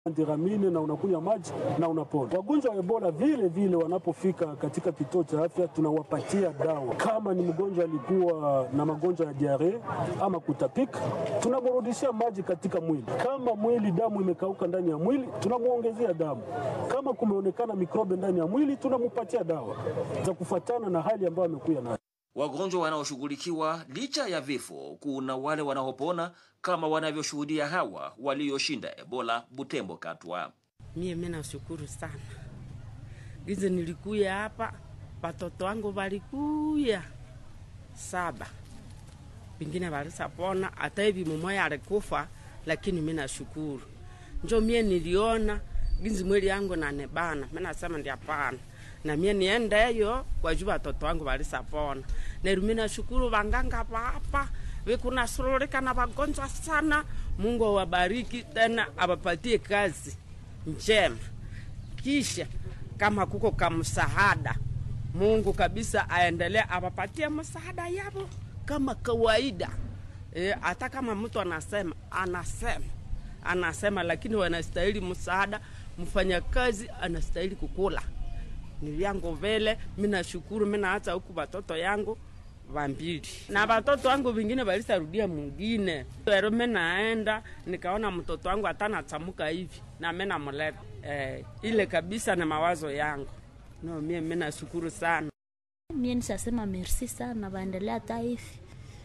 antiramine na unakunywa maji na unapona. Wagonjwa wa Ebola vile vile wanapofika katika kituo cha afya tunawapatia dawa. Kama ni mgonjwa alikuwa na magonjwa ya diare ama kutapika, tunamrudishia maji katika mwili. Kama mwili damu imekauka ndani ya mwili, tunamwongezea damu. Kama kumeonekana mikrobe ndani ya mwili, tunampatia dawa za kufuatana na hali ambayo amekuya nayo. Wagonjwa wanaoshughulikiwa licha ya vifo, kuna wale wanaopona kama wanavyoshuhudia hawa walioshinda Ebola Butembo Katwa. Mie mimi nashukuru sana gizi nilikuya hapa, watoto wangu walikuya saba, wengine walisapona, hata hivi mumoya alikufa, lakini mimi nashukuru. Njo mie niliona gizi mwili yangu nanebana, mimi nasema ndi hapana na mie niendeyo kwa juu watoto wangu walisapona. Neru mimi nashukuru wanganga hapa vikuna sururika na wagonjwa sana. Mungu awabariki tena awapatie kazi njema, kisha kama kuko kamsahada, Mungu kabisa aendelee awapatie msaada yavo kama kawaida. Hata e, kama mtu anasema anasema anasema, lakini wanastahili msaada. Mfanyakazi anastahili kukula ni vyangu vile. Mi nashukuru, mi naacha huku watoto yangu vambili na watoto wangu vingine walisarudia mwingine. Ero mi naenda nikaona mtoto wangu atanachamuka hivi na mi namuleta eh, ile kabisa na mawazo yangu no, mie mi nashukuru sana. Mie nishasema merci sana, waendelea hata hivi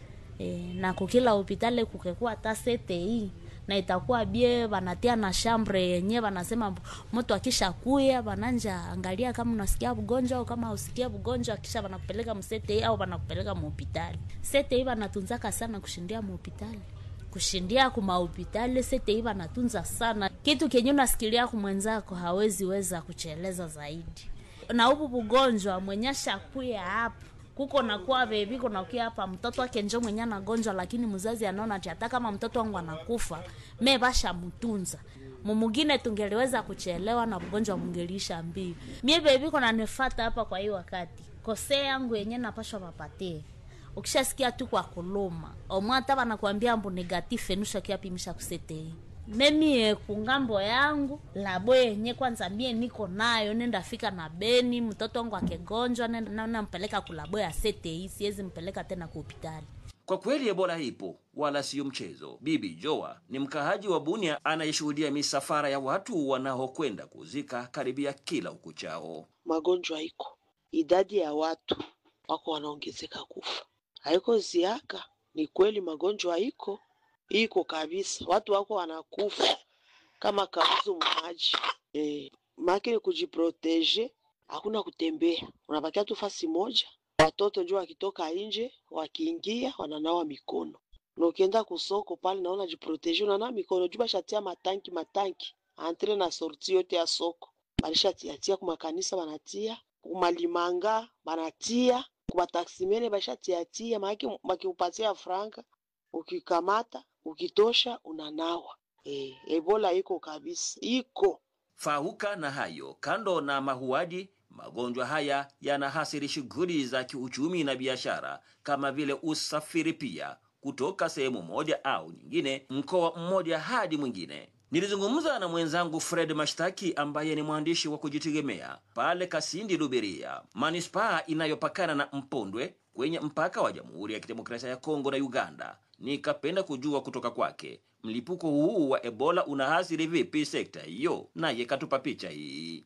eh, na kukila hopitali kukekuwa hata CTI na itakuwa bie wanatia na shambre yenye wanasema mtu akisha kuya wananja angalia kama unasikia mgonjwa au kama usikia mgonjwa, kisha wanakupeleka msete au wanakupeleka muhopitali. Sete hii wanatunzaka sana kushindia muhopitali, kushindia kuma hopitali. Sete hii wanatunza sana, kitu kenye unasikilia kumwenzako hawezi weza kucheleza zaidi. Na hubu bugonjwa mwenye shakuya hapo kuko nakuwa bebi kuna kia hapa mtoto wake njo mwenye anagonjwa, lakini mzazi anaona ati hata kama mtoto wangu anakufa me basha mtunza mumugine tungeliweza kuchelewa na mgonjwa mungelisha mbio. Mie bebi kuna nifata hapa kwa hii wakati kose yangu yenye napashwa papatie ukishasikia tu kwa kuluma omwata banakwambia mbu negatif enusha kiapimisha kusetei memie kungambo yangu labo yenye kwanza mie niko nayo nenda fika na Beni, mtoto wangu akegonjwa nenda nampeleka kulabo ya CTI, siwezi mpeleka tena ku hospitali. Kwa kweli Ebola ipo wala siyo mchezo. Bibi Joa ni mkaaji wa Bunia anayeshuhudia misafara ya watu wanaokwenda kuzika karibia kila ukuchao. Magonjwa iko, idadi ya watu wako wanaongezeka kufa, haiko ziaka. Ni kweli magonjwa iko iko kabisa, watu wako wanakufa kama kauzu maji eh, makini kujiproteje, hakuna kutembea, unabakia tu fasi moja. Watoto njo wakitoka nje wakiingia wananawa mikono, na ukienda kusoko pale naona jiproteje, unanawa mikono juu bashatia matanki matanki antre na sorti yote ya soko balishatiatia, kumakanisa banatia, kumalimanga banatia, kumataksimene bashatiatia, maake bakiupatia franga ukikamata ukitosha unanawa. E, Ebola iko kabisa, iko Fahuka na hayo, kando na mahuaji, magonjwa haya yanahasiri shughuli za kiuchumi na biashara kama vile usafiri pia, kutoka sehemu moja au nyingine, mkoa mmoja hadi mwingine. Nilizungumza na mwenzangu Fred Mashtaki ambaye ni mwandishi wa kujitegemea pale Kasindi Luberia, manispaa inayopakana na Mpondwe kwenye mpaka wa Jamhuri ya Kidemokrasia ya Kongo na Uganda. Nikapenda kujua kutoka kwake mlipuko huu wa Ebola unahasiri vipi sekta hiyo, naye katupa picha hii.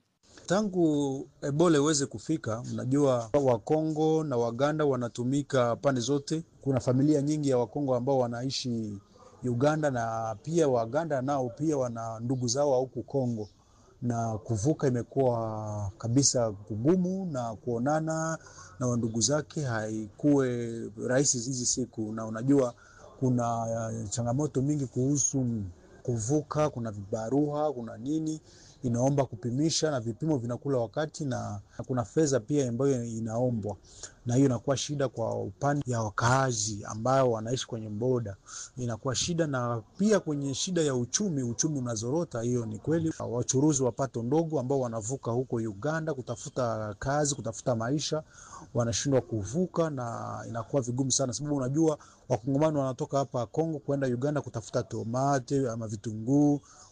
Tangu Ebola iweze kufika, mnajua Wakongo na Waganda wanatumika pande zote. Kuna familia nyingi ya Wakongo ambao wanaishi Uganda na pia Waganda nao pia wana ndugu zao huku Kongo, na kuvuka imekuwa kabisa kugumu, na kuonana na wandugu zake haikuwe rahisi hizi siku, na unajua kuna changamoto mingi kuhusu kuvuka, kuna vibarua, kuna nini inaomba kupimisha na vipimo vinakula wakati, na kuna fedha pia ambayo inaombwa, na hiyo inakuwa shida kwa upande ya wakaazi ambao wanaishi kwenye boda, inakuwa shida, na pia kwenye shida ya uchumi, uchumi unazorota. Hiyo ni kweli. Wachuruzi wa pato ndogo ambao wanavuka huko Uganda kutafuta kazi, kutafuta maisha, wanashindwa kuvuka, na inakuwa vigumu sana, sababu unajua wakongomani wanatoka hapa Kongo kwenda Uganda kutafuta tomate ama vitunguu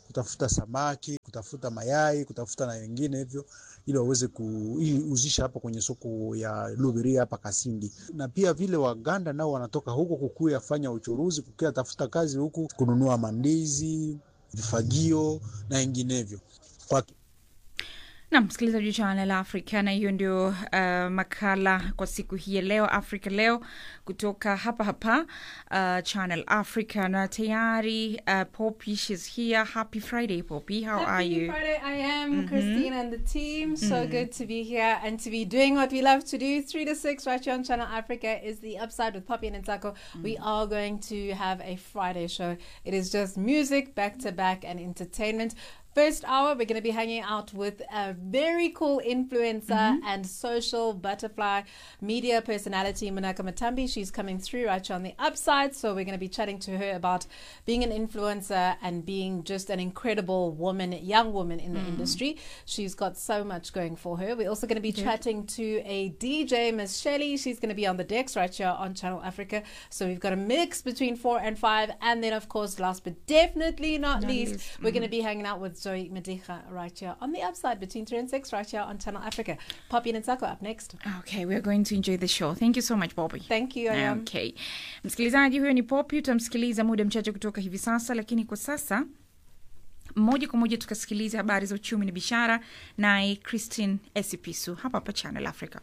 kutafuta samaki, kutafuta mayai, kutafuta na wengine hivyo, ili waweze kuuzisha hapa kwenye soko ya Lubiria hapa Kasindi. Na pia vile Waganda nao wanatoka huko kukuya fanya uchuruzi, kukuya tafuta kazi huku, kununua mandizi, vifagio na wenginevyo kwa na msikilizaji wa Channel Africa, na hiyo ndio uh, makala kwa siku hii ya leo, Africa Leo, kutoka hapa hapa uh, Channel Africa, na tayari uh, Poppy she's here. Happy Friday, Poppy. How are Happy you? Friday, I am Christine and the team. So good to be here and to be doing what we love to do. Three to six, right here on Channel Africa, is the upside with Poppy and Ntako. We are going to have a Friday show. It is just music back to back and entertainment. First hour, we're going to be hanging out with a very cool influencer and social butterfly media personality, Manaka Matambi. She's coming through right here on the upside. So we're going to be chatting to her about being an influencer and being just an incredible woman, young woman in the industry. She's got so much going for her. We're also going to be chatting to a DJ, Miss Shelley. She's going to be on the decks right here on Channel Africa. So we've got a mix between four and five. And then, of course, last but definitely not, least, we're going to be hanging out with Zoe Medicha right here on the upside between three and six right here on Channel Africa. Poppy and Nsako up next. Okay, we're going to enjoy the show. Thank you so much, Poppy. Thank you, I am. Okay. Msikilizaji, huyo ni Poppy, utamsikiliza muda mchache kutoka hivi sasa, lakini kwa sasa moja kwa moja tukasikiliza habari za uchumi na biashara, naye Christine Esipisu hapa hapa Channel Africa.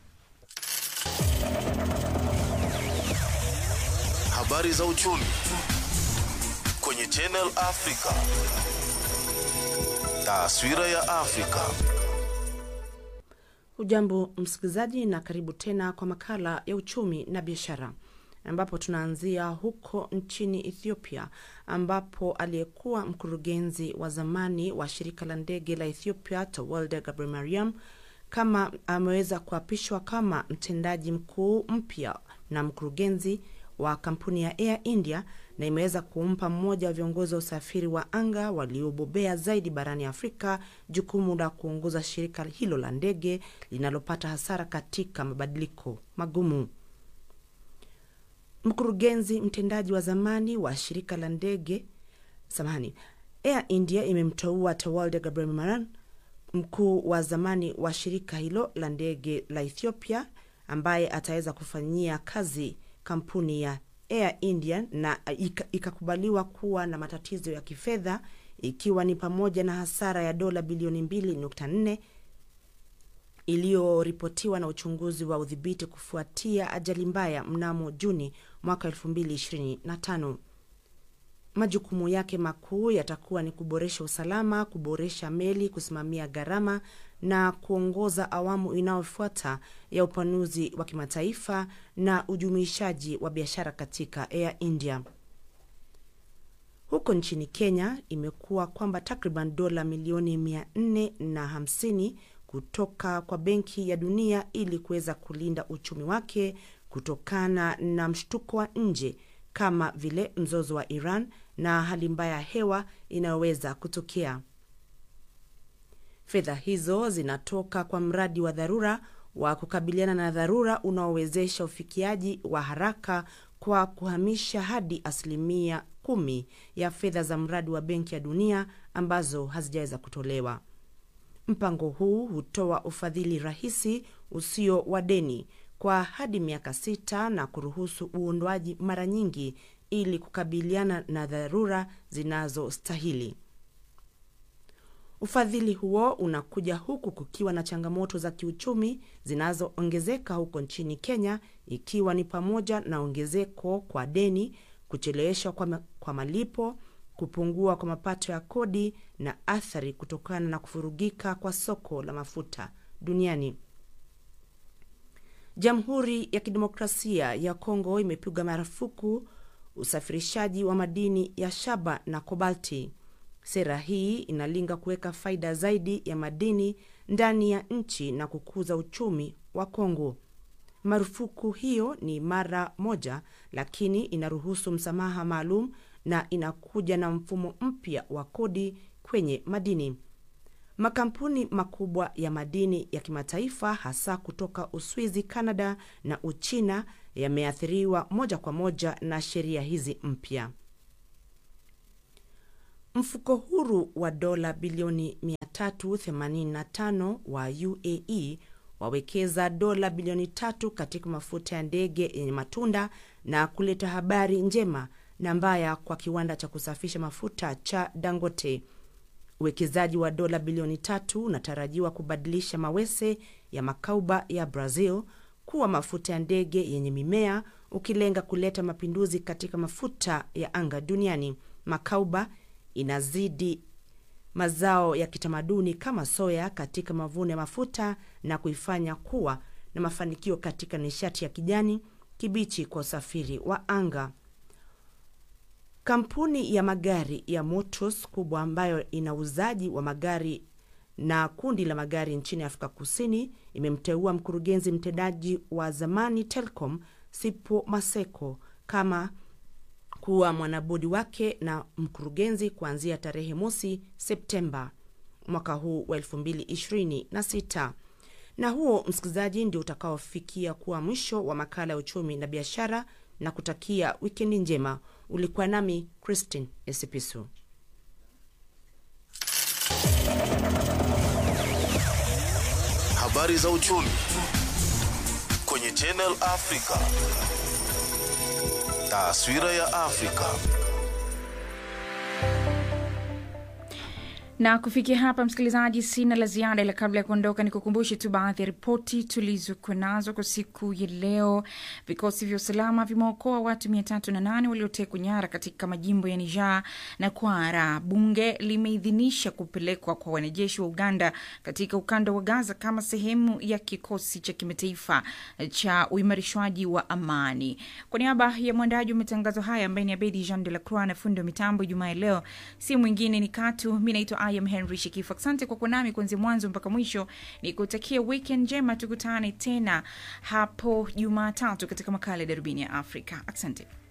Habari za uchumi kwenye Channel Africa. Taswira ya Afrika. Hujambo msikilizaji, na karibu tena kwa makala ya uchumi na biashara, ambapo tunaanzia huko nchini Ethiopia, ambapo aliyekuwa mkurugenzi wa zamani wa shirika la ndege la Ethiopia Tewolde Gebremariam kama ameweza kuapishwa kama mtendaji mkuu mpya na mkurugenzi wa kampuni ya Air India na imeweza kumpa mmoja wa viongozi wa usafiri wa anga waliobobea zaidi barani Afrika jukumu la kuongoza shirika hilo la ndege linalopata hasara katika mabadiliko magumu. Mkurugenzi mtendaji wa zamani wa shirika la ndege samahani, Air India imemteua Tewolde Gebremariam mkuu wa zamani wa shirika hilo la ndege la Ethiopia ambaye ataweza kufanyia kazi kampuni ya Air India na ika- ikakubaliwa kuwa na matatizo ya kifedha ikiwa ni pamoja na hasara ya dola bilioni 2.4 iliyoripotiwa na uchunguzi wa udhibiti kufuatia ajali mbaya mnamo Juni mwaka 2025. Majukumu yake makuu yatakuwa ni kuboresha usalama, kuboresha meli, kusimamia gharama na kuongoza awamu inayofuata ya upanuzi wa kimataifa na ujumuishaji wa biashara katika Air India. Huko nchini Kenya imekuwa kwamba takriban dola milioni mia nne na hamsini kutoka kwa Benki ya Dunia ili kuweza kulinda uchumi wake kutokana na mshtuko wa nje kama vile mzozo wa Iran na hali mbaya ya hewa inayoweza kutokea. Fedha hizo zinatoka kwa mradi wa dharura wa kukabiliana na dharura unaowezesha ufikiaji wa haraka kwa kuhamisha hadi asilimia kumi ya fedha za mradi wa Benki ya Dunia ambazo hazijaweza kutolewa. Mpango huu hutoa ufadhili rahisi usio wa deni kwa hadi miaka sita na kuruhusu uondoaji mara nyingi ili kukabiliana na dharura zinazostahili. Ufadhili huo unakuja huku kukiwa na changamoto za kiuchumi zinazoongezeka huko nchini Kenya, ikiwa ni pamoja na ongezeko kwa deni, kucheleweshwa kwa, ma kwa malipo, kupungua kwa mapato ya kodi na athari kutokana na kufurugika kwa soko la mafuta duniani. Jamhuri ya Kidemokrasia ya Kongo imepiga marufuku usafirishaji wa madini ya shaba na kobalti. Sera hii inalenga kuweka faida zaidi ya madini ndani ya nchi na kukuza uchumi wa Kongo. Marufuku hiyo ni mara moja, lakini inaruhusu msamaha maalum na inakuja na mfumo mpya wa kodi kwenye madini. Makampuni makubwa ya madini ya kimataifa hasa kutoka Uswizi, Kanada na Uchina yameathiriwa moja kwa moja na sheria hizi mpya. Mfuko huru wa dola bilioni 385 wa UAE wawekeza dola bilioni tatu katika mafuta ya ndege yenye matunda na kuleta habari njema na mbaya kwa kiwanda cha kusafisha mafuta cha Dangote. Uwekezaji wa dola bilioni tatu unatarajiwa kubadilisha mawese ya makauba ya Brazil kuwa mafuta ya ndege yenye mimea, ukilenga kuleta mapinduzi katika mafuta ya anga duniani. Makauba inazidi mazao ya kitamaduni kama soya katika mavuno ya mafuta na kuifanya kuwa na mafanikio katika nishati ya kijani kibichi kwa usafiri wa anga. Kampuni ya magari ya Motors kubwa ambayo ina uuzaji wa magari na kundi la magari nchini Afrika Kusini imemteua mkurugenzi mtendaji wa zamani Telcom Sipho Maseko kama kuwa mwanabodi wake na mkurugenzi kuanzia tarehe mosi Septemba mwaka huu wa 2026. Na huo msikilizaji, ndio utakaofikia kuwa mwisho wa makala ya uchumi na biashara, na kutakia wikendi njema. Ulikuwa nami Christine Esipisu. Habari za uchumi kwenye Channel Africa. Taswira ya Afrika. na kufikia hapa msikilizaji sina la ziada ila kabla ya kuondoka ni kukumbushe tu baadhi ya ripoti tulizokuwa nazo kwa siku ya leo vikosi vya usalama vimeokoa watu mia tatu na nane waliotekwa nyara katika majimbo ya niger na kwara bunge limeidhinisha kupelekwa kwa wanajeshi wa uganda katika ukanda wa gaza kama sehemu ya kikosi cha kimataifa cha uimarishwaji wa amani kwa niaba ya mwandaji wa matangazo haya ambaye ni abedi jean de la croix na fundi wa mitambo jumaa ya leo si mwingine ni katu mi naitwa I am Henry Shikifu. Asante kwa kuwa nami kuanzia mwanzo mpaka mwisho. Ni kutakia weekend njema, tukutane tena hapo Jumatatu katika makala ya Darubini ya Afrika. Asante.